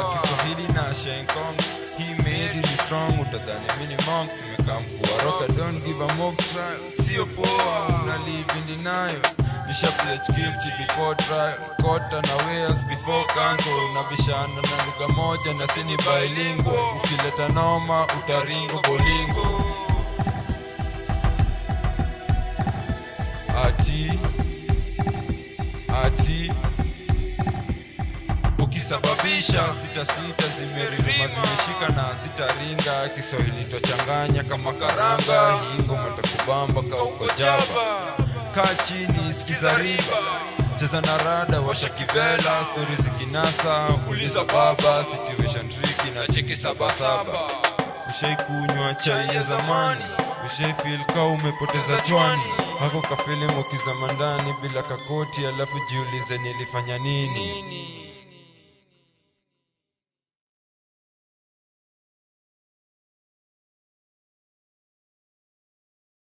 kiswahili na shenkong hii made ni strong utadhani mini monk nimekaa mkua roka don't give a mock trial sio poa una live in denial nisha pledge guilty before trial court unawares before council unabishana na lugha moja na sini bilingual ukileta noma utaringo bolingo ati ati ukisababisha sita sita zimeririma zimeshika na sitaringa kiswahili twachanganya kama karanga hii ngoma takubamba kauko jaba kaa chini sikiza riba cheza na rada washa kivela stori zikinasa uliza baba situation triki na cheki sabasaba ushaikunywa chai ya zamani ushaifil ka umepoteza chwani hako kafilimu kizama ndani bila kakoti alafu jiulize nilifanya nini